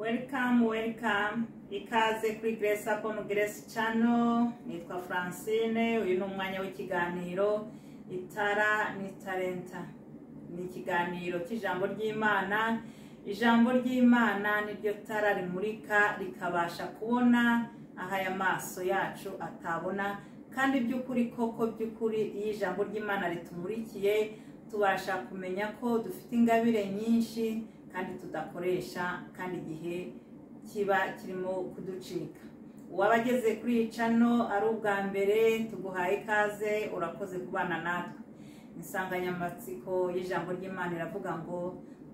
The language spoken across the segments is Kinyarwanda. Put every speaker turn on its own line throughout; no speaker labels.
welcome welcome ikaze kuri grace upon grace channel nitwa francine uyu ni umwanya w'ikiganiro itara ni talenta ni ikiganiro cy'ijambo ry'imana ijambo ry'imana niryo tara rimurika rikabasha kubona aho aya maso yacu atabona kandi by'ukuri koko by'ukuri iyo ijambo ry'imana ritumurikiye tubasha kumenya ko dufite ingabire nyinshi kandi tudakoresha kandi igihe kiba kirimo kuducika uwaba ageze kuri iyi cano ari ubwa mbere tuguhaye ikaze urakoze kubana natwe insanganyamatsiko y'ijambo ry'imana iravuga ngo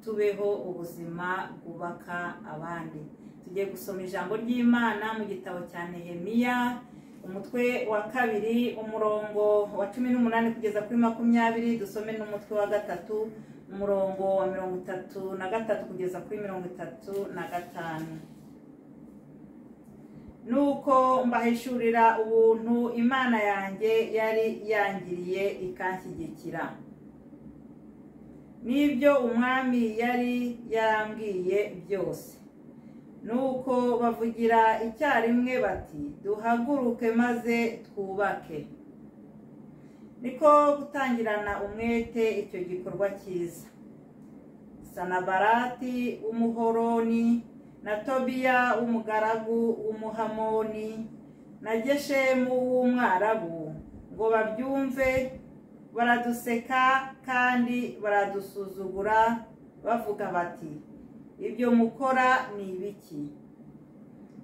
tubeho ubuzima bwubaka abandi tugiye gusoma ijambo ry'imana mu gitabo cya nehemiya umutwe wa kabiri umurongo wa cumi n'umunani kugeza kuri makumyabiri dusome n'umutwe wa gatatu umurongo wa mirongo itatu na gatatu kugeza kuri mirongo itatu na gatanu nuko mbahishurira ubuntu imana yanjye yari yangiriye ikanshyigikira n'ibyo umwami yari yarambwiye byose nuko bavugira icyarimwe bati duhaguruke maze twubake niko gutangirana umwete icyo gikorwa cyiza sanabarati w'umuhoroni na tobiya w'umugaragu w'umuhamoni na geshemu w'umwarabu ngo babyumve baraduseka kandi baradusuzugura bavuga bati ibyo mukora ni ibiki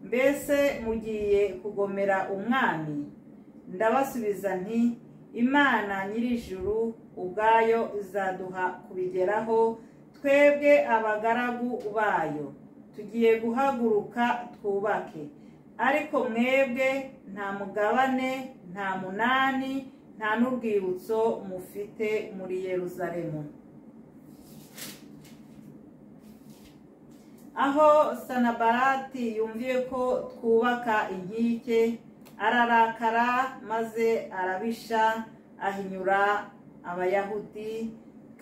mbese mugiye kugomera umwami ndabasubiza nti imana nyir'ijuru ubwayo izaduha kubigeraho twebwe abagaragu bayo tugiye guhaguruka twubake ariko mwebwe nta mugabane nta munani nta n'urwibutso mufite muri yeruzalemu aho sanabarati yumviye ko twubaka inkike ararakara maze arabisha ahinyura abayahudi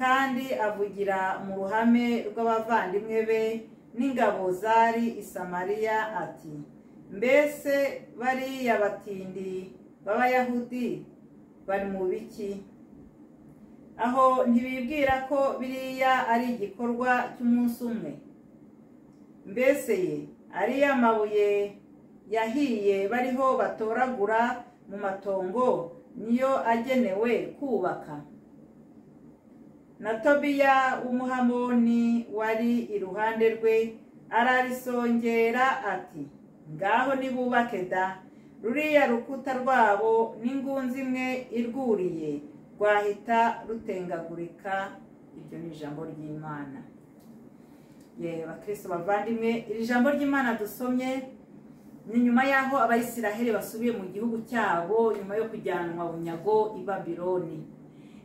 kandi avugira mu ruhame rw'abavandimwe be n'ingabo zari isamariya ati mbese bariya batindi b'abayahudi bari mu biki aho ntibibwira ko biriya ari igikorwa cy'umunsi umwe mbese ye ariya mabuye yahiye bariho batoragura mu matongo niyo agenewe kubaka na tobiya w'umuhamoni wari iruhande rwe ararisongera ati ngaho nibubake da ruriya rukuta rwabo n'ingunzi imwe irwuriye rwahita rutengagurika iryo ni ijambo ry'imana yewe bakristo bavandimwe iri jambo ry'imana dusomye ni nyuma y'aho abayisiraheli basubiye mu gihugu cyabo nyuma yo kujyanwa bunyago i babironi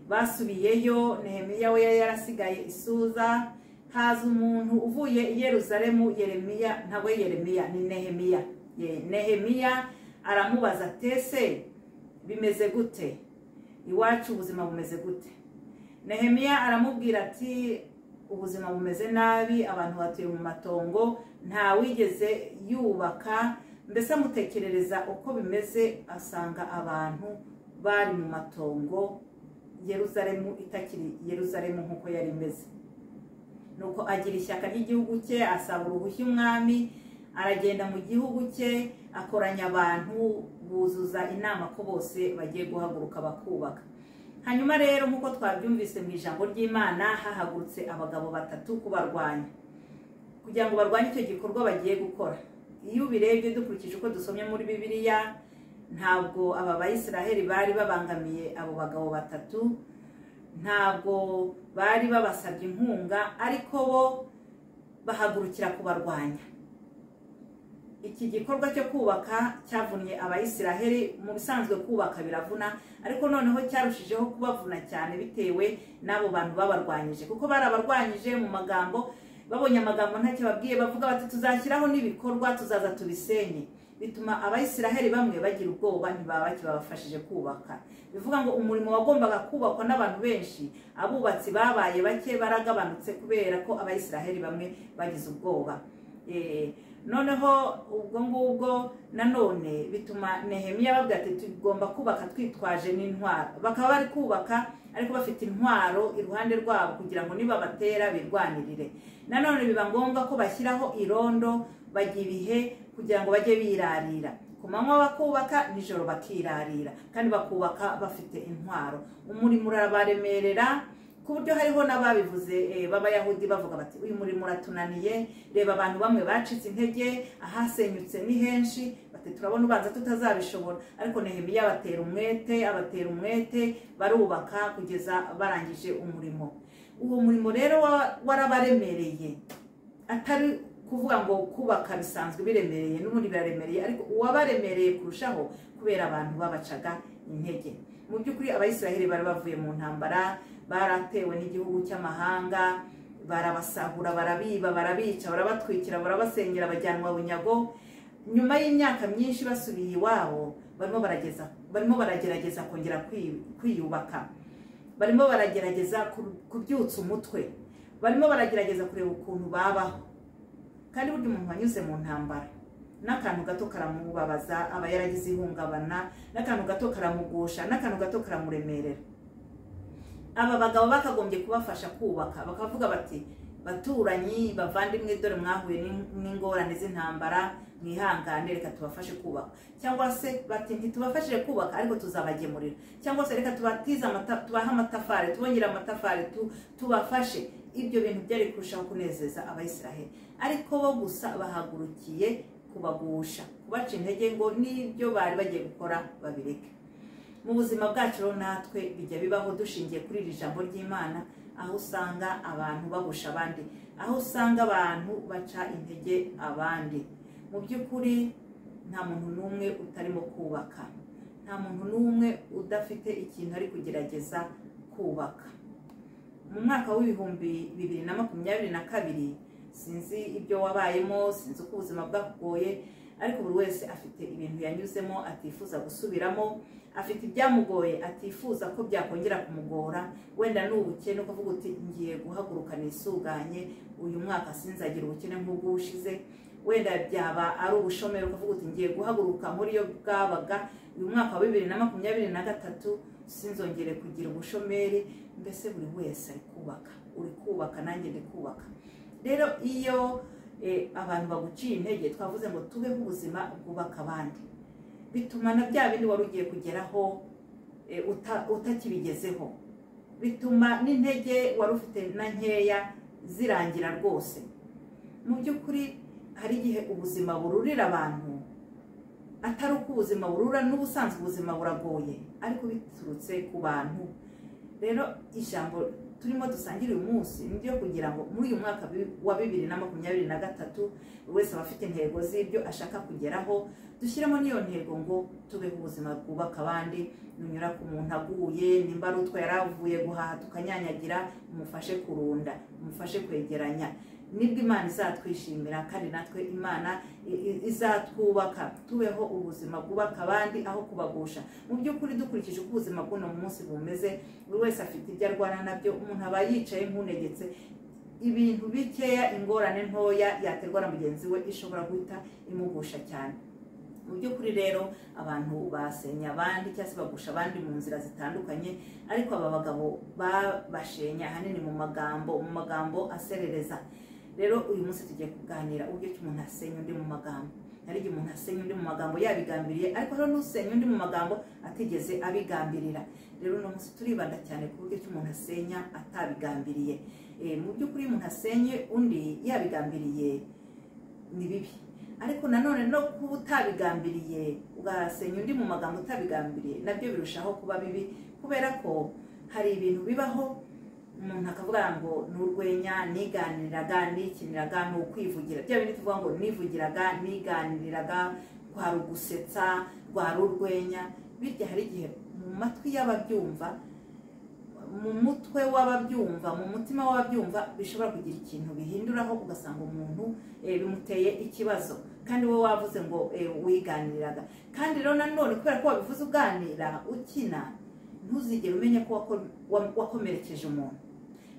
basubiyeyo nehemiya we yari yarasigaye isuza haza umuntu uvuye i yeruzalemu yeremiya ntabwo yeremiya ni nehemiya nehemiya aramubaza atese bimeze gute iwacu ubuzima bumeze gute nehemiya aramubwira ati ubuzima bumeze nabi abantu batuye mu matongo nta wigeze yubaka mbese amutekerereza uko bimeze asanga abantu bari mu matongo yeruzaremu itakiri yeruzaremu nk'uko yari imeze nuko agira ishyaka ry'igihugu cye asaba uruhushya umwami aragenda mu gihugu cye akoranya abantu buzuza inama ko bose bagiye guhaguruka bakubaka hanyuma rero nk'uko twabyumvise mu ijambo ry'imana hahagurutse abagabo batatu kubarwanya kugira ngo barwanye icyo gikorwa bagiye gukora iyo ubirebye dukurikije uko dusomye muri bibiliya ntabwo aba bayisiraheli bari babangamiye abo bagabo batatu ntabwo bari babasabye inkunga ariko bo bahagurukira kubarwanya iki gikorwa cyo kubaka cyavunnye abayisiraheli mu bisanzwe kubaka biravuna ariko noneho cyarushijeho kubavuna cyane bitewe n'abo bantu babarwanyije kuko barabarwanyije mu magambo babonye amagambo ntacyo babwiye bavuga bati tuzashyiraho n'ibikorwa tuzaza tubisenye bituma abayisiraheli bamwe bagira ubwoba ntibabake babafashije kubaka bivuga ngo umurimo wagombaga kubakwa n'abantu benshi abubatsi babaye bake baragabanutse kubera ko abayisiraheli bamwe bagize ubwoba Eh, noneho ubwo ngubwo nanone bituma nehemiya bavuga ati tugomba kubaka twitwaje n'intwaro bakaba bari kubaka ariko bafite intwaro iruhande rwabo kugira ngo nibabatera birwanirire nanone biba ngombwa ko bashyiraho irondo bajya ibihe kugira ngo bajye birarira ku manywa bakubaka nijoro bakirarira kandi bakubaka bafite intwaro umurimo urabaremerera ku buryo hariho n'ababivuze b'abayahudi bavuga bati uyu murimo uratunaniye reba abantu bamwe bacitse intege ahasenyutse ni henshi bati turabona ubanza tutazabishobora ariko nehemiya abatera umwete abatera umwete barubaka kugeza barangije umurimo uwo murimo rero warabaremereye atari kuvuga ngo kubaka bisanzwe biremereye n'ubundi biraremereye ariko uwabaremereye kurushaho kubera abantu babacaga intege mu by'ukuri abayisiraheli bari bavuye mu ntambara baratewe n'igihugu cy'amahanga barabasahura barabiba barabica barabatwikira barabasengera bajyanwa bunyago nyuma y'imyaka myinshi basubiye iwabo barimo baragerageza kongera kwiyubaka barimo baragerageza kubyutsa umutwe barimo baragerageza kureba ukuntu babaho kandi burya umuntu wanyuze mu ntambara n'akantu gato karamubabaza aba yaragize ihungabana n'akantu gato karamugusha n'akantu gato karamuremerera aba bagabo bakagombye kubafasha kubaka bakavuga bati baturanyi bavandimwe dore mwahuye n'ingorane z'intambara mwihangane reka tubafashe kubaka cyangwa se bati ntitubafashije kubaka ariko tuzabagemurira cyangwa se reka tubatize tubahe amatafari tubongere amatafari tubafashe ibyo bintu byari kurushaho kunezeza abayisiraheli ariko bo gusa bahagurukiye kubagusha kubaca intege ngo n'ibyo bari bagiye gukora babireke mu buzima bwacu rero natwe bijya bibaho dushingiye kuri iri jambo ry'imana aho usanga abantu bagusha abandi aho usanga abantu baca intege abandi mu by'ukuri nta muntu n'umwe utarimo kubaka nta muntu n'umwe udafite ikintu ari kugerageza kubaka mu mwaka w'ibihumbi bibiri na makumyabiri na kabiri sinzi ibyo wabayemo sinzi uko ubuzima bwakugoye ariko buri wese afite ibintu yanyuzemo atifuza gusubiramo afite ibyamugoye atifuza ko byakongera kumugora wenda ni ubukene ukavuga uti ngiye guhaguruka nisuganye uyu mwaka sinzagira ubukene nk'ubwo ushize wenda byaba ari ubushomeri ukavuga uti ngiye guhaguruka muri iyo bwabaga uyu mwaka wa bibiri na makumyabiri na gatatu sinzongere kugira ubushomeri mbese buri wese ari kubaka uri kubaka nanjye ndi kubaka rero iyo abantu baguciye intege twavuze ngo tubeho ubuzima bwubaka abandi bituma na bya bindi wari ugiye kugeraho utakibigezeho bituma n'intege wari ufite na nkeya zirangira rwose mu by'ukuri hari igihe ubuzima bururira abantu atari uko ubuzima burura n'ubusanzwe ubuzima buragoye ariko biturutse ku bantu rero ijambo turimo dusangira uyu munsi ni ryo kugira ngo muri uyu mwaka wa bibiri na makumyabiri na gatatu buri wese aba afite intego z'ibyo ashaka kugeraho dushyiremo n'iyo ntego ngo tubeho ubuzima bwubaka abandi nunyura ku muntu aguye nimba ari utwo yari avuye guhaha tukanyanyagira umufashe kurunda umufashe kwegeranya nibwo imana izatwishimira kandi natwe imana izatwubaka tubeho ubuzima bwubaka abandi aho kubagusha mu by'ukuri dukurikije uko ubuzima bw'uno munsi bumeze buri wese afite ibyo arwana nabyo umuntu aba yicaye nk'unegetse ibintu bikeya ingorane ntoya yaterwa na mugenzi we ishobora guhita imugusha cyane mu by'ukuri rero abantu basenya abandi cyangwa se bagusha abandi mu nzira zitandukanye ariko aba bagabo babashenya ahanini mu magambo mu magambo aserereza rero uyu munsi tugiye kuganira uburyo ki umuntu asenya undi mu magambo hari igihe umuntu asenya undi mu magambo yabigambiriye ariko hari n'usenya undi mu magambo atigeze abigambirira rero uno munsi turibanda cyane ku buryo ki umuntu asenya atabigambiriye mu by'ukuri iyo umuntu asenye undi yabigambiriye ni bibi ariko nanone no kuba utabigambiriye ugasenya undi mu magambo utabigambiriye nabyo birushaho kuba bibi kubera ko hari ibintu bibaho umuntu akavuga ngo ni urwenya niganiriraga nikiniraga ni ukwivugira bya bintu tuvuga ngo nivugiraga niganiriraga rwari ugusetsa rwari urwenya bityo hari igihe mu matwi y'ababyumva mu mutwe w'ababyumva mu mutima w'ababyumva bishobora kugira ikintu bihinduraho ugasanga umuntu bimuteye ikibazo kandi wowe wavuze ngo wiganiriraga kandi rero nanone kubera ko wabivuze uganira ukina ntuzigere umenya ko wakomerekeje umuntu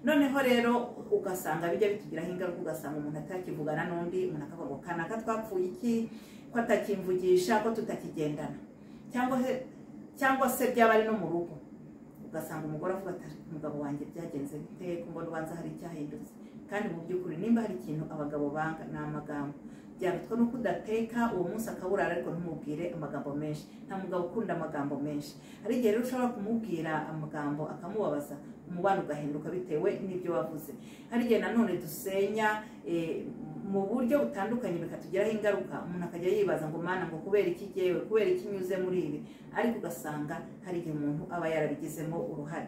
noneho rero ugasanga bijya bitugiraho ingaruka ugasanga umuntu atakivugana n'undi umuntu akavuga ngo kanaka twapfuye iki ko atakimvugisha ko tutakigendana cyangwa se cyangwa se byaba ari no mu rugo ugasanga umugore avuga ati umugabo wanjye byagenze bite ko mbona ubanza hari icyahindutse kandi mu by'ukuri nimba hari ikintu abagabo banga ni amagambo byabitwa nuko udateka uwo munsi akaburara ariko ntumubwire amagambo menshi nta mugabo ukunda amagambo menshi hari igihe rero ushobora kumubwira amagambo akamubabaza umubano ugahinduka bitewe n'ibyo wavuze hari igihe nanone dusenya eh, mu buryo butandukanye bikatugiraho ingaruka umuntu akajya yibaza ngo mana ngo kubera iki ngewe kubera iki nyuze muri ibi ariko ugasanga hari igihe umuntu aba yarabigizemo uruhare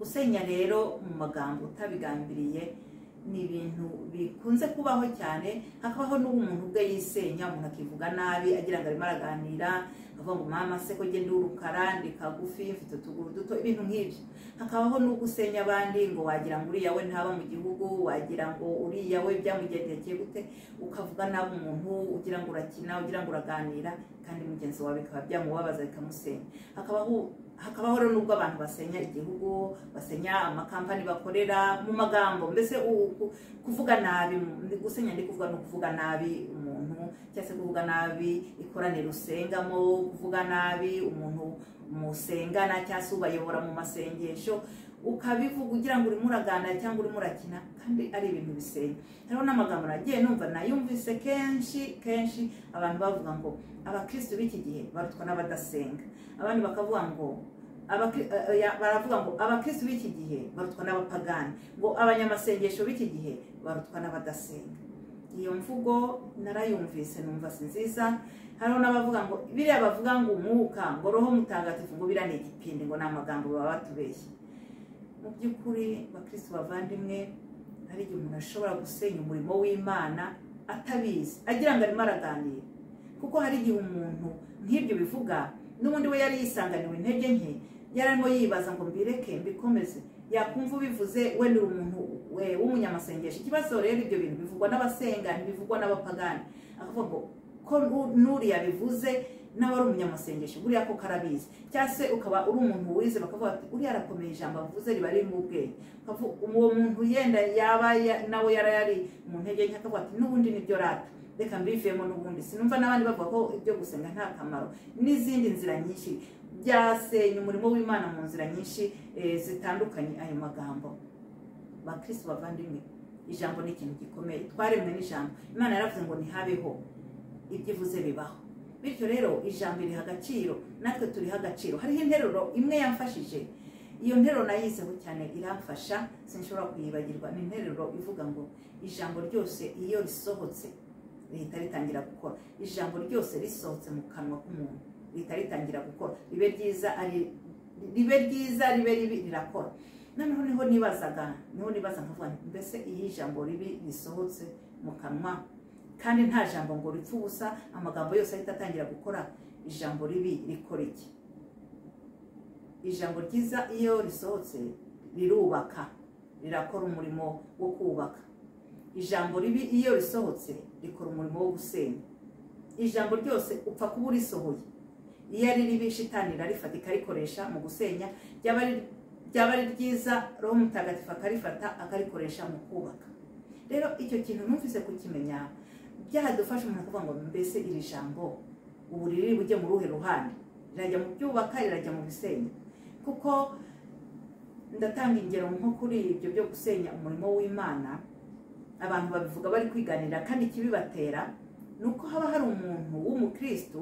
gusenya rero mu magambo utabigambiriye ni ibintu bikunze kubaho cyane hakabaho n'uwo umuntu ubwe yisenya umuntu akivuga nabi agira ngo arimo araganira avuga ngo mama se ko genda urukara ndi kagufi mfite utuguru duto ibintu nk'ibyo hakabaho n'ubwo usenya abandi ngo wagira ngo uriya we ntaba mu gihugu wagira ngo uriya we byamugendekeye gute ukavuga nabi umuntu ugira ngo urakina ugira ngo uraganira kandi mugenzi wawe bikaba byamubabaza bikamusenya hakabaho hakabaho rero n'ubwo abantu basenya igihugu basenya amakampani bakorera mu magambo mbese kuvuga nabi gusenya ndi kuvuga ni ukuvuga nabi umuntu cyangwa se kuvuga nabi ikoraniro usengamo kuvuga nabi umuntu musengana cyangwa se ubayobora mu masengesho ukabivuga ugira ngo urimo uraganira cyangwa urimo urakina kandi ari ibintu bisenya hariho n'amagambo nagiye numva nayumvise kenshi kenshi abantu bavuga ngo abakirisitu b'iki gihe barutwa n'abadasenga abandi bakavuga ngo baravuga ngo abakirisitu b'iki gihe barutwa n'abapagani ngo abanyamasengesho b'iki gihe barutwa n'abadasenga iyo mvugo narayumvise numva si nziza hariho n'abavuga ngo biriya bavuga ngo umwuka ngo roho mutagatifu ngo biriya ni igipindi ngo ni amagambo baba batubeshye mu by'ukuri bakirisitu bavandimwe hari igihe umuntu ashobora gusenya umurimo w'imana atabizi agira ngo arimo araganira kuko hari igihe umuntu nk'ibyo bivuga n'ubundi we yari yisanganiwe intege nke yari arimo yibaza ngo mbireke mbikomeze yakumva ubivuze we ni umuntu w'umunyamasengesho ikibazo rero ibyo bintu bivugwa n'abasenga ntibivugwa n'abapagani akavuga ngo ko n'uriya bivuze nawe ari umunyamasengesho buriya koko arabizi cyangwa se ukaba uri umuntu wize bakavuga ati uriya arakomeye ijambo avuze riba ririmo ubwenge uwo muntu yenda yaba nawe yari yari mu ntege nke akavuga ati n'ubundi nibyo rata reka mbivemo n'ubundi sinumva n'abandi bavuga ko ibyo gusenga nta kamaro n'izindi nzira nyinshi byasenya umurimo w'imana mu nzira nyinshi zitandukanye ayo magambo bakirisi bavandimwe ijambo ni ikintu gikomeye twaremwe n'ijambo imana yaravuze ngo ntihabeho ibyo ivuze bibaho bityo rero ijambo iriha agaciro natwe turiha agaciro hariho interuro imwe yamfashije iyo nteruro nayizeho cyane iramfasha sinshobora kuyibagirwa ni interuro ivuga ngo ijambo ryose iyo risohotse rihita ritangira gukora ijambo ryose risohotse mu kanwa k'umuntu rihita ritangira gukora ribe ryiza ribe ryiza ribe ribi rirakora noneho niho nibazaga niho nibaza nkavuga mbese iyo ijambo ribi risohotse mu kanwa kandi nta jambo ngo ripfe ubusa amagambo yose ahita atangira gukora ijambo ribi rikora iki ijambo ryiza iyo risohotse rirubaka rirakora umurimo wo kubaka ijambo ribi iyo risohotse rikora umurimo wo gusenya ijambo ryose upfa kuba urisohoye iyo ari ribi shitani irarifata ikarikoresha mu gusenya ryaba ari ryiza roho mutagatifu akarifata akarikoresha mu kubaka rero icyo kintu numvise kukimenya byadufasha umuntu kuvuga ngo mbese iri jambo ubu riri bujye mu ruhe ruhande rirajya mu byubaka rirajya mu bisenya kuko ndatanga ingero nko kuri ibyo byo gusenya umurimo w'imana abantu babivuga bari kwiganira kandi ikibibatera ni uko haba hari umuntu w'umukirisitu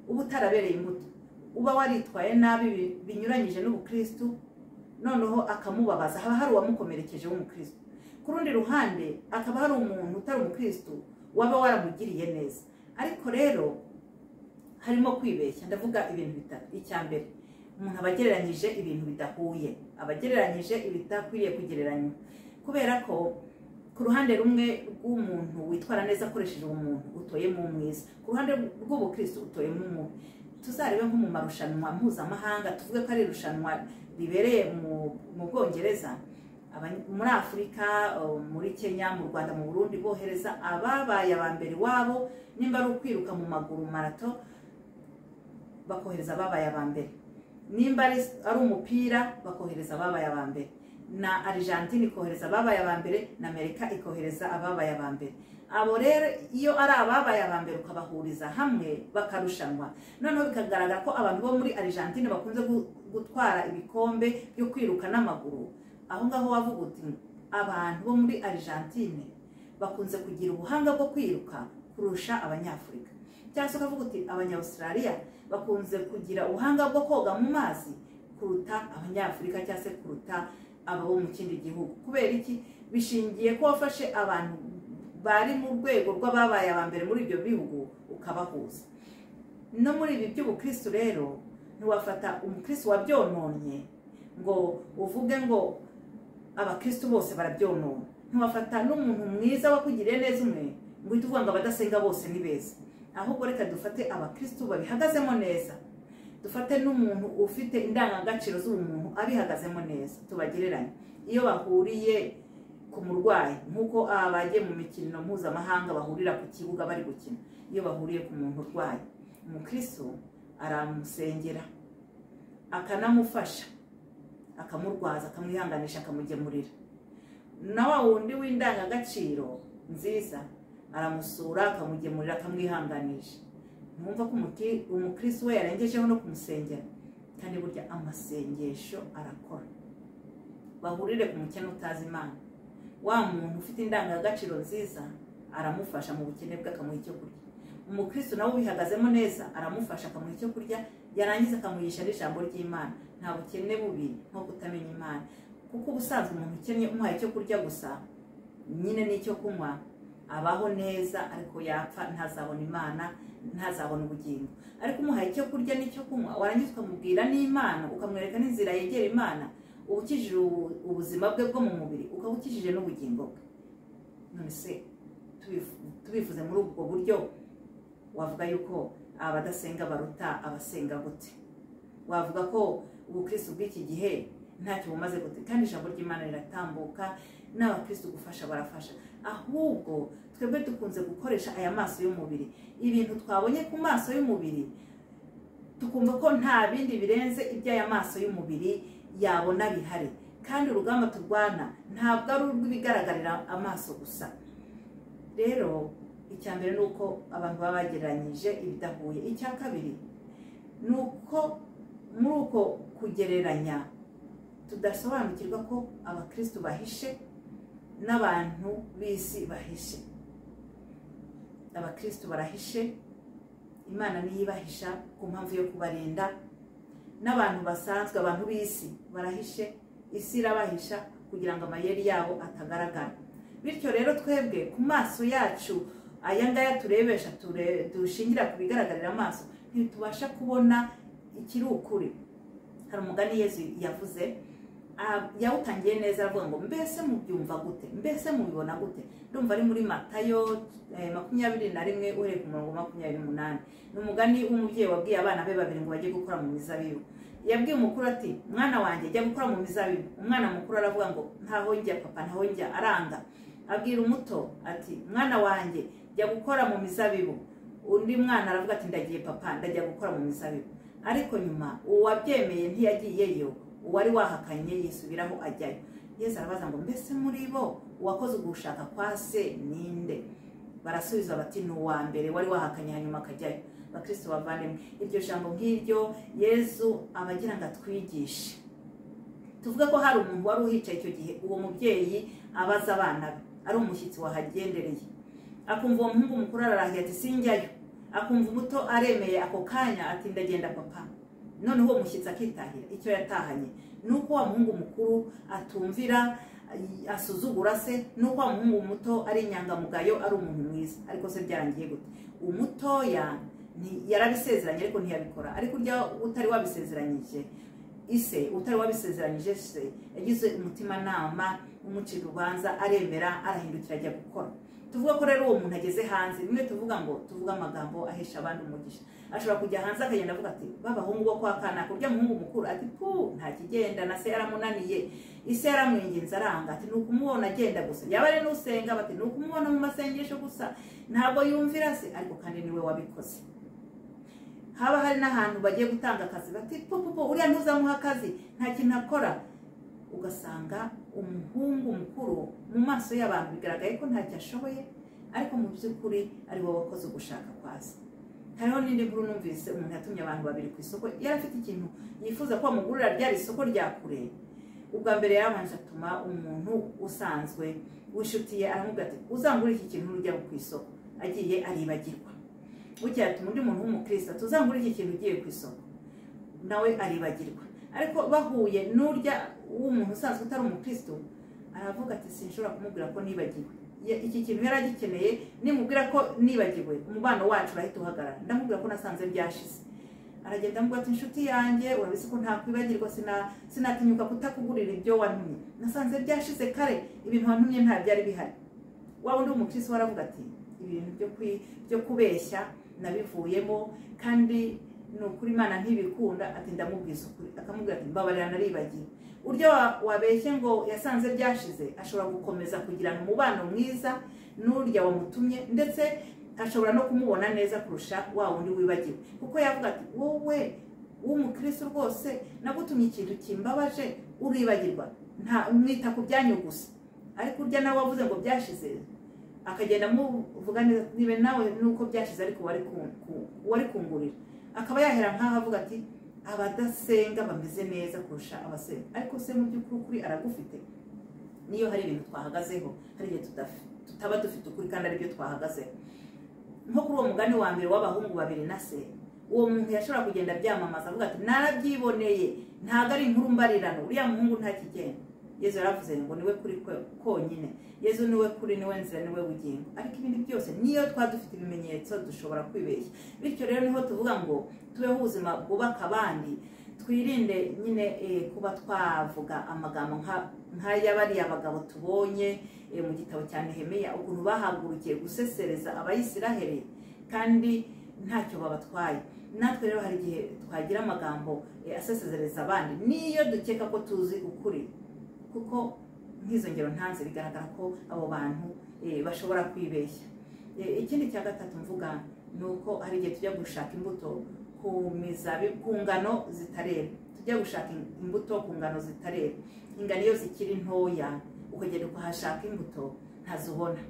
uba utarabereye imbuto uba waritwaye nabi binyuranyije n'ubukirisitu noneho akamubabaza haba hari uwamukomerekeje w'umukirisitu ku rundi ruhande akaba hari umuntu utari umukirisitu waba waramugiriye neza ariko rero harimo kwibeshya ndavuga ibintu bitatu icya mbere umuntu aba agereranyije ibintu bidahuye aba agereranyije ibidakwiriye kugereranywa kubera ko ku ruhande rumwe rw'umuntu witwara neza akoresheje umuntu utoyemo umwiza ku ruhande rw'ubukirisitu utoyemo umubi tuzarebe nko mu marushanwa mpuzamahanga tuvuge ko ari irushanwa ribereye mu bwongereza muri afurika muri kenya mu rwanda mu burundi bohereza ababaye aba mbere iwabo nimba ari ukwiruka mu maguru marato bakohereza ababaye aba mbere nimba ari umupira bakohereza ababaye aba mbere na argentine ikohereza ababaye aba mbere na amerika ikohereza ababaye aba mbere abo rero iyo ari ababaye aba mbere ukabahuriza hamwe bakarushanwa noneho bikagaragara ko abantu bo muri argentine bakunze gu- gutwara ibikombe byo kwiruka n'amaguru aho ngaho wavuga uti abantu bo muri argentine bakunze kugira ubuhanga bwo kwiruka kurusha abanyafurika cyangwa se ukavuga uti abanyawustraliya bakunze kugira ubuhanga bwo koga mu mazi kuruta abanyafurika cyangwa se kuruta aba bo mu kindi gihugu kubera iki bishingiye ko wafashe abantu bari mu rwego rw'ababaye aba mbere muri ibyo bihugu ukabahuza no muri ibi by'ubukristo rero ntiwafata umukristo wabyononye ngo uvuge ngo abakristo bose barabyonona ntiwafata n'umuntu mwiza wakugiriye neza umwe ngo uhite uvuga ngo abadasenga bose ni beza ahubwo reka dufate abakristo babihagazemo neza dufate n'umuntu ufite indangagaciro z'ubumuntu abihagazemo neza tubagereranye iyo bahuriye ku murwayi nk'uko abagiye mu mikino mpuzamahanga bahurira ku kibuga bari gukina iyo bahuriye ku muntu urwaye umukristo aramusengera akanamufasha akamurwaza akamwihanganisha akamugemurira na wa wundi w'indangagaciro nziza aramusura akamugemurira akamwihanganisha ntumva ko umuki- umukristo we yarengejeho no kumusengera kandi burya amasengesho arakora bahurire ku mukene utazi imana wa muntu ufite indangagaciro nziza aramufasha mu bukene bwe akamuha icyo kurya umukristo nawe ubihagazemo neza aramufasha akamuha icyo kurya yarangiza akamuhisha n'ijambo ry'imana nta bukene bubi nko kutamenya imana kuko ubusanzwe umuntu ukennye umuha icyo kurya gusa nyine n'icyo kunywa abaho neza ariko yapfa ntazabona imana ntazabona ubugingo ariko umuha icyo kurya n'icyo kunywa warangiza ukamubwira n'imana ukamwereka n'inzira yegera imana uba ukijije ubu- ubuzima bwe bwo mu mubiri ukaba ukijije n'ubugingo bwe none se tubifu- tubifuze muri ubwo buryo wavuga yuko abadasenga baruta abasenga gute wavuga ko ubukristo bw'iki gihe ntacyo bumaze gute kandi ijambo ry'imana riratambuka n'abakristo gufasha barafasha ahubwo twebwe dukunze gukoresha aya maso y'umubiri ibintu twabonye ku maso y'umubiri tukumva ko nta bindi birenze iby'aya maso y'umubiri yabona bihari kandi urugamba turwana ntabwo ari urw'ibigaragarira amaso gusa rero icya mbere ni uko abantu baba bagereranyije ibidahuye icya kabiri ni uko muri uko kugereranya tudasobanukirwa ko abakristo bahishe n'abantu b'isi bahishe abakristo barahishe imana niyo ibahisha ku mpamvu yo kubarinda n'abantu basanzwe abantu b'isi barahishe isi irabahisha kugira ngo amayeri yabo atagaragara bityo rero twebwe ku maso yacu aya ngaya turebesha ture- dushingira ku bigaragarira amaso ntitubasha kubona ikiri ukuri hari umugani yezu yavuze ah, yawutangiye neza aravuga ngo mbese mubyumva gute mbese mubibona gute ndumva ari muri matayo eh, makumyabiri na rimwe uhereye ku murongo wa makumyabiri n'umunani ni umugani w'umubyeyi wabwiye abana be babiri ngo bajye gukora mu mizabibu yabwiye umukuru ati mwana wanjye jya gukora mu mizabibu umwana mukuru aravuga ngo ntaho njya papa ntaho njya aranga abwira umuto ati mwana wanjye jya gukora mu mizabibu undi mwana aravuga ati ndagiye papa ndajya gukora mu mizabibu ariko nyuma uwabyemeye ntiyagiyeyo uwari wahakanye yisubiraho ajyayo yesu arabaza ngo mbese muri bo uwakoze ugushaka kwa se ninde barasubiza bati ni uwa mbere wari wahakanye hanyuma akajyayo bakristo bavandimwe iryo jambo nk'iryo yezu aba agira ngo atwigishe tuvuga ko hari umuntu wari uhicaye icyo gihe uwo mubyeyi abaza abana be ari umushyitsi wahagendereye akumva uwo muhungu mukuru ararahiye ati sinjyayo akumva umuto aremeye ako kanya ati ndagenda papa noneho uwo mushyitsi akitahira icyo yatahanye ni uko wa muhungu mukuru atumvira asuzugura se nuko wa muhungu muto ari inyangamugayo ari umuntu mwiza ariko se byarangiye gute umutoya ni- yarabisezeranye ariko ntiyabikora ariko urya utari wabisezeranyije ise utari wabisezeranyije se yagize umutimanama umucira urubanza aremera arahindukira ajya gukora tuvuga ko rero uwo muntu ageze hanze rimwe tuvuga ngo tuvuge amagambo ahesha abandi umugisha ashobora kujya hanze akagenda avuga ati babahungu bo kwa kanaka urya muhungu mukuru ati pu nta kigenda na se yaramunaniye ise yaramwinginze aranga ati ni ukumubona agenda gusa yaba ari n'usenga bati ni ukumubona mu masengesho gusa ntabwo yumvira se ariko kandi niwe wabikoze haba hari n'ahantu bagiye gutanga akazi bati popopo uriya ntuzamuha akazi nta kintu akora ugasanga umuhungu mukuru mu maso y'abantu bigaragaye ko ntacyo ashoboye ariko mu by'ukuri ari wowe wakoze ugushaka kwaza hariho n'indi nkuru numvise umuntu yatumye abantu babiri ku isoko yari afite ikintu yifuza ko bamugurira rya isoko rya kure ubwa mbere yarabanje atuma umuntu usanzwe wishutiye aramubwira ati uzangure iki kintu ujya ku isoko agiye aribagirwa bukeye atuma undi muntu w'umukirisitu uzangure iki kintu ugiye ku isoko nawe aribagirwa ariko bahuye n'urya w'umuntu usanzwe utari umukirisitu aravuga ati sinshobora kumubwira ko nibagiwe Ya- iki kintu yari agikeneye nimubwira ko nibagiwe umubano wacu urahita uhagarara ndamubwira ko nasanze byashize aragenda amuga ati inshuti yanjye urabizi ko ntakwibagirwa sina- sinatinyuka kutakugurira ibyo wantumye nasanze byashize kare ibintu wantumye nta byari bihari waba undi umukirisitu waravuga ati ibintu byo kwi- byo kubeshya nabivuyemo kandi ni ukuri imana ntibikunda ati ndamubwiza ukuri akamubwira ati mbabarira naribagiwe uryo wa- wabeshye ngo yasanze byashize ashobora gukomeza kugirana umubano mwiza n'urya wamutumye ndetse ashobora no kumubona neza kurusha wa wundi wibagiwe kuko yavuga ati wowe w'umukristo rwose nagutumye ikintu kimbabaje uribagirwa nta mwita ku byanyu gusa ariko urya nawe wavuze ngo byashize akagenda amuvuga neza niba nawe nuko byashize ariko wari ku- ku- wari kungurira akaba yahera nk'aho avuga ati abadasenga bameze neza kurusha abasenga ariko se mu by'ukuri ukuri aragufite niyo hari ibintu twahagazeho hari igihe tudafi- tutaba dufite ukuri kandi aribyo twahagazeho nko kuri uwo mugani wa mbere w'abahungu babiri na se uwo muntu yashobora kugenda abyamamaza avuga ati narabyiboneye ntabwo ari inkuru mbarirano uriya muhungu ntakigenda yezu yaravuze ngo niwe kuri kwe- konyine yezu niwe kuri niwe nzira niwe bugingo ariko ibindi byose niyo twaba dufite ibimenyetso dushobora kwibeshya bityo rero niho tuvuga ngo tubeho ubuzima bwubaka abandi twirinde nyine eh, kuba twavuga amagambo nka- nk'aya bariya bagabo tubonye eh, mu gitabo cya nehemiya ukuntu bahagurukiye gusesereza abayisiraheli kandi ntacyo babatwaye natwe rero hari igihe twagira amagambo eh, asesezereza abandi niyo dukeka ko tuzi ukuri kuko nk'izo ngero ntanze bigaragara ko abo bantu eh, bashobora kwibeshya Eh, ikindi cya gatatu mvuga ni uko hari igihe tujya gushaka imbuto ku mizabi- ku ngano zitarera tujya gushaka imbuto ku ngano zitarera ingano iyo zikiri ntoya ukagenda ukahashaka imbuto ntazibona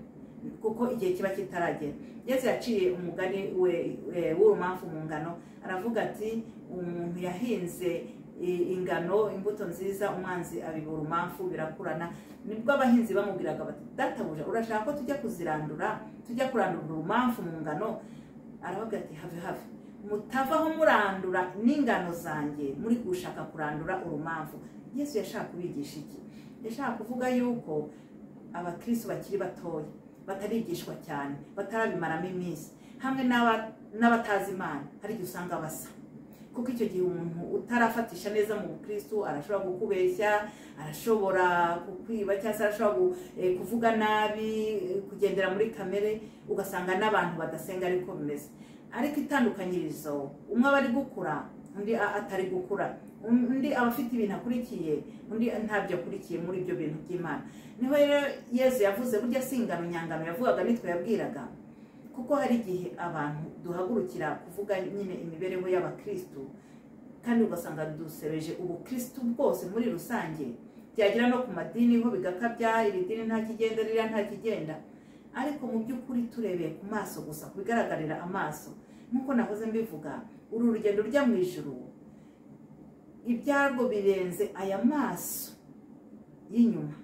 kuko igihe kiba kitaragera yesu yaciye umugani we- we- w'urumamfu mu ngano aravuga ati umuntu yahinze i- ingano imbuto nziza umwanzi abibura umamfu birakurana nibwo abahinzi bamubwiraga bati databuja urashaka ko tujya kuzirandura tujya kurandura urumamfu mu ngano aravuga ati have have mutavaho murandura n'ingano zanjye muri gushaka kurandura urumamfu yesu yashaka kubigisha iki yashaka kuvuga yuko abakristo bakiri batoya batarigishwa cyane batarabimaramo iminsi hamwe n'aba- n'abatazi imana hari igihe usanga basa kuko icyo gihe umuntu utarafatisha neza mu bukristo arashobora kukubeshya arashobora kukwiba cyangwa se arashobora gu- eh, kuvuga nabi eh, kugendera muri kamere ugasanga n'abantu badasenga ariko bimeze ariko itandukanyirizo umwe aba ari gukura undi a- atari gukura undi aba afite ibintu akurikiye undi ntabyo akurikiye muri ibyo bintu by'imana niho rero yezu yavuze burya si ingano nyangano yavugaga nitwe yabwiraga kuko hari igihe abantu duhagurukira kuvuga nyine imibereho y'abakristu kandi ugasanga dusebeje ubukristu bwose muri rusange byagera no ku madini ho bigakabya iri dini nta kigenda ririya nta kigenda ariko mu by'ukuri turebeye ku maso gusa ku bigaragarira amaso nk'uko nahoze mbivuga uru urugendo rujya mu ijuru ibyarwo birenze aya maso y'inyuma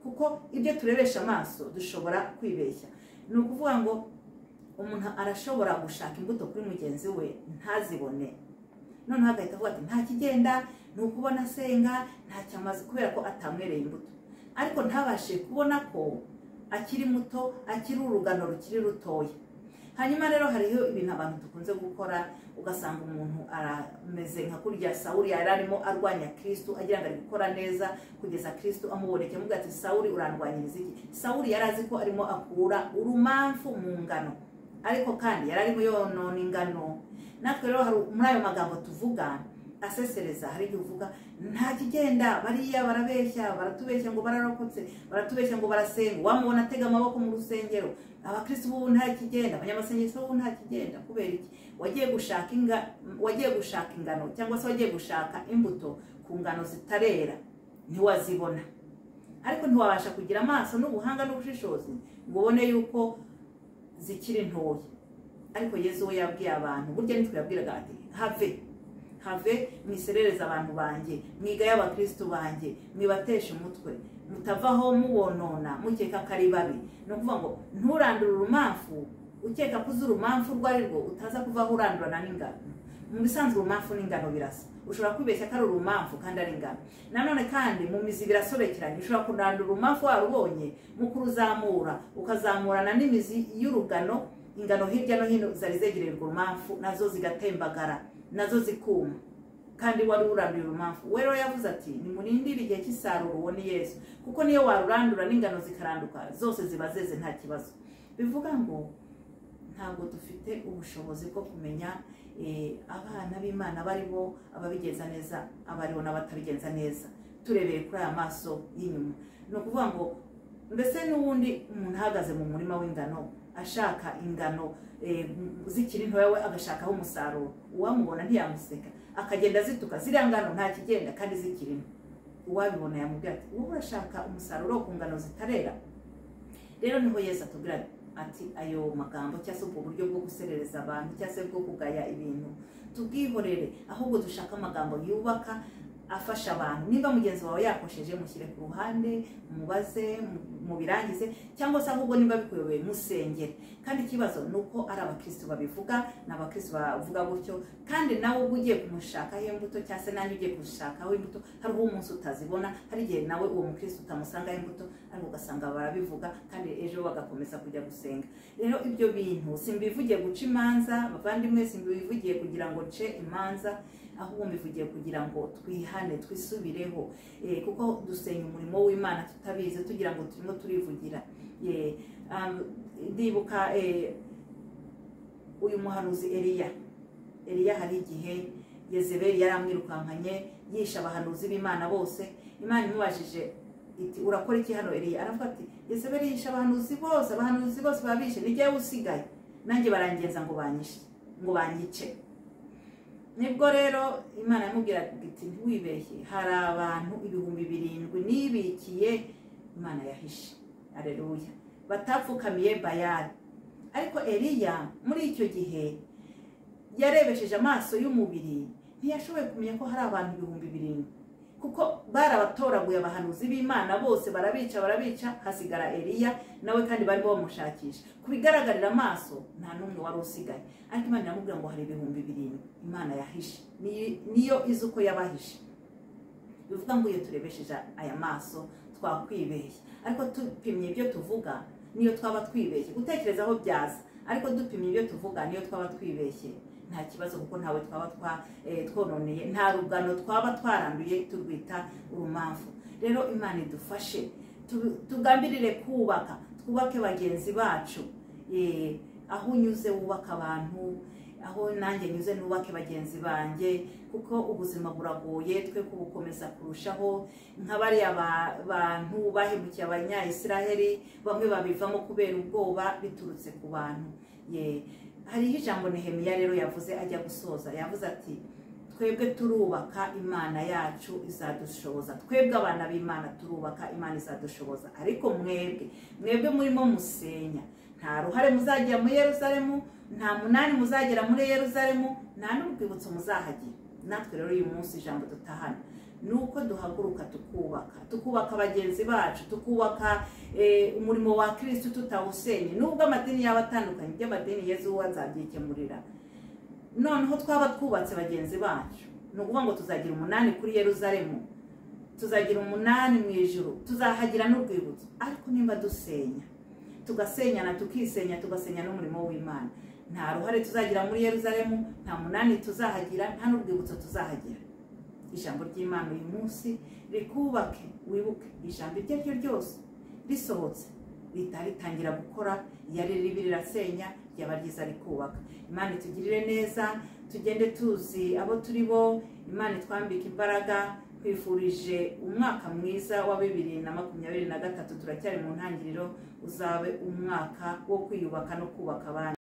kuko ibyo turebesha amaso dushobora kwibeshya ni ukuvuga ngo umuntu arashobora gushaka imbuto kuri mugenzi we ntazibone noneho agahita avuga ati nta kigenda ni ukubona asenga ntacyo amaze kubera ko atamwereye imbuto ariko ntabashe kubona ko akiri muto akiri urugano rukiri rutoya hanyuma rero hariho ibintu abantu dukunze gukora ugasanga umuntu arameze nka kurya sawuri yari arimo arwanya kirisitu agira ngo ari gukora neza kugeza kirisitu amuboneke amuga ati sawuri urandwanyiriza iki sawuri yari azi ko arimo akura urumamfu mu ngano ariko kandi yari arimo yonona ingano natwe rero hari- muri ayo magambo tuvuga asesereza hari igihe uvuga nta kigenda bariya barabeshya baratubeshya ngo bararokotse baratubeshya ngo barasenga wamubona atega amaboko mu rusengero abakristo b'ubu nta kigenda abanyamasengesho b'ubu nta kigenda kubera iki wagiye gushaka inga wagiye gushaka ingano cyangwa se wagiye gushaka imbuto ku ngano zitarera ntiwazibona ariko ntiwabasha kugira amaso n'ubuhanga n'ubushishozi ngo ubone yuko zikiri ntoya ariko yezu we yabwiye abantu burya nitwe yabwiraga ati have have mwiserereze abantu banjye mwigaye abakirisitu banjye mwibateshe umutwe mutavaho mubonona mukeka ko ari babi ni ukuvuga ngo nturandure urumamfu ukeka ko uzi urumamfu urwo ari rwo utaza kuvaho urandurana n'ingano mu bisanzwe urumamfu n'ingano birasa ushobora kwibeshya ko ari urumamfu kandi ari ingano nanone kandi mu mizi birasobekeranye ushobora kurandura urumamfu warubonye mu kuruzamura ukazamurana n'imizi y'urugano ingano hirya no hino zari zegererwa urumamfu nazo zigatembagara nazo zikuma kandi wari uranduye urumamfu we rero yavuze ati nimurindire igihe cy'isarura uwo ni yesu kuko niyo warurandura n'ingano zikaranduka zose ziba zeze nta kibazo bivuga ngo ntabwo dufite ubushobozi bwo kumenya eh, abana b'imana baribo ababigenza neza abaribo n'abatabigenza neza turebeye kuri aya maso y'inyuma ni ukuvuga ngo mbese n'ubundi umuntu ahagaze mu murima w'ingano ashaka ingano eh, zikiri ntoya we agashakaho umusaruro uwamubona ntiyamuseka akagenda zituka ziriya ngano nta kigenda kandi zikiri nto uwabibona yamubwira ati wowe urashaka umusaruro ku ngano zitarera rero niho yesu atubwira ati, ati ayo magambo cyangwa se ubwo buryo bwo guserereza abantu cyangwa se bwo kugaya ibintu tubwihorere ahubwo dushaka amagambo yubaka afasha abantu niba mugenzi wawe yakosheje mushyire ku ruhande mubaze mu- mubirangize cyangwa se ahubwo niba bikuyobeye musengere kandi ikibazo ni uko ari abakirisitu babivuga ni abakirisitu bavuga gutyo kandi nawe ubwo ugiye kumushakaho imbuto cyangwa se nanjye ugiye kumushakaho imbuto hari uwo umunsi utazibona hari igihe nawe uwo mukirisitu utamusangaho imbuto ariko ugasanga barabivuga kandi ejo bagakomeza kujya gusenga rero ibyo bintu simbivugiye guca imanza bavandimwe simbivugiye kugira ngo nce imanza ahubwo mbivugiye kugira ngo twihane twisubireho Eh, kuko dusenya umurimo w'imana tutabizi tugira ngo turimo turivugira Eh, um, ndibuka eh, uyu muhanuzi eliya eliya hari igihe yezebeli yaramwirukankanye yisha abahanuzi b'imana bose imana imubajije iti urakora iki hano eliya aravuga ati yezebeli yisha abahanuzi bose abahanuzi bose babishe ni jyewe usigaye nanjye barangenza ngo banyishe ngo banyice nibwo rero imana yamubwira iti ntiwibeshye hari abantu ibihumbi birindwi nibikiye imana yahishe areruya batapfukamiye bayari ariko eliya muri icyo gihe yarebesheje amaso y'umubiri ntiyashoboye kumenya ko hari abantu ibihumbi birindwi kuko barabatoraguye abahanuzi b'imana bose barabica barabica hasigara eliya nawe kandi barimo bamushakisha ku bigaragarira amaso nta n'umwe wari usigaye ariko imana iramubwira ngo hari ibihumbi birindwi imana yahishe Ni- niyo izi uko yabahishe bivuga ngo iyo turebesheje aya maso twakwibeshya ariko tupimye ibyo tuvuga niyo twaba twibeshye gutekereza aho byaza ariko dupimye ibyo tuvuga niyo twaba twibeshye nta kibazo kuko ntawe twaba twa eh, twononeye nta rugano twaba twaranduye turwita urumamfu rero imana idufashe tu- tugambirire kubaka twubake bagenzi bacu Eh, aho unyuze wubaka abantu aho nanjye nyuze nubake bagenzi banjye kuko ubuzima buragoye twe kubukomeza kurushaho nka bariya ba- bantu bahemukiye abanyayisiraheli bamwe babivamo kubera ubwoba biturutse ku bantu ye hariho ijambo nehemiya rero yavuze ajya gusoza yavuze ati twebwe turubaka imana yacu izadushoboza twebwe abana b'imana turubaka imana izadushoboza ariko mwebwe mwebwe murimo musenya nta ruhare muzagira muri yeruzalemu nta munani muzagera muri yeruzalemu nta n'urwibutso muzahagira natwe rero uyu munsi ijambo dutahana ni uko duhaguruka tukubaka tukubaka bagenzi bacu tukubaka eh, umurimo wa kirisitu tutawusenye nubwo amadini yaba atandukanye by'amadini yezu we azabyikemurira noneho twaba twubatse bagenzi bacu ni ukuvuga ngo tuzagira umunani kuri yeruzalemu tuzagira umunani mu ijuru tuzahagira n'urwibutso ariko nimba dusenya tugasenyana tukisenya tugasenya n'umurimo w'imana nta ruhare tuzagira muri yeruzalemu nta munani tuzahagira nta n'urwibutso tuzahagira ijambo ry'imana uyu munsi rikubake wibuke ijambo iryo ari ryo ryose risohotse rihita ritangira gukora yari ribi rirasenya ryaba ryiza rikubaka imana itugirire neza tugende tuzi abo turi bo imana itwambike imbaraga twifurije umwaka mwiza wa bibiri na makumyabiri na gatatu turacyari mu ntangiriro uzabe umwaka wo kwiyubaka no kubaka abandi